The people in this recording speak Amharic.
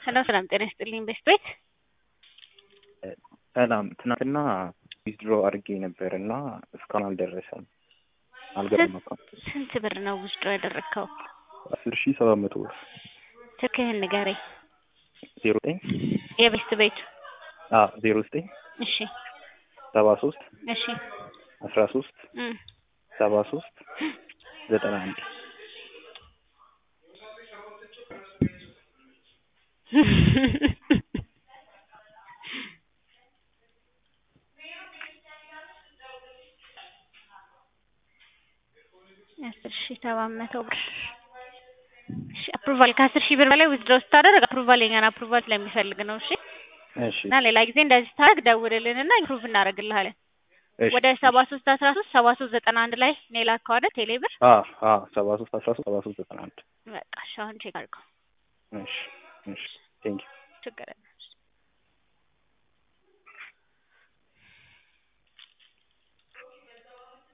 ሄሎ ሰላም ጤና ይስጥልኝ ቤስት ቤት ሰላም ትናንትና ዊዝድሮ አድርጌ ነበር እና እስካሁን አልደረሰም አልገባም አካውንት ስንት ብር ነው ውስጡ ያደረግከው? አስር ሺህ ሰባት መቶ ብር ስልክህን ንገረኝ። ዜሮ ዘጠኝ የቤስት ቤቱ ዜሮ ዘጠኝ እሺ ሰባ ሶስት እሺ አስራ ሶስት እም ሰባ ሶስት ዘጠና አንድ አስር ሺህ ሰባት መቶ ብር እሺ አፕሩቫል ከአስር ሺህ ብር በላይ ዊዝድሮ ስታደርግ አፕሩቫል የኛን አፕሩቫል ስለሚፈልግ ነው። እሺ እሺ እና ሌላ ጊዜ እንደዚህ ስታደርግ ደውልልን እና ኢምፕሩቭ እናደርግልሃለን። እሺ ወደ ሰባ ሶስት አስራ ሶስት ሰባ ሶስት ዘጠና አንድ ላይ ነው የላከው አይደል ቴሌ ብር? ሰባ ሶስት አስራ ሶስት ሰባ ሶስት ዘጠና አንድ በቃ እሺ አሁን ቼክ አድርገው እሺ እሺ ቴንኪው ችግር የለም።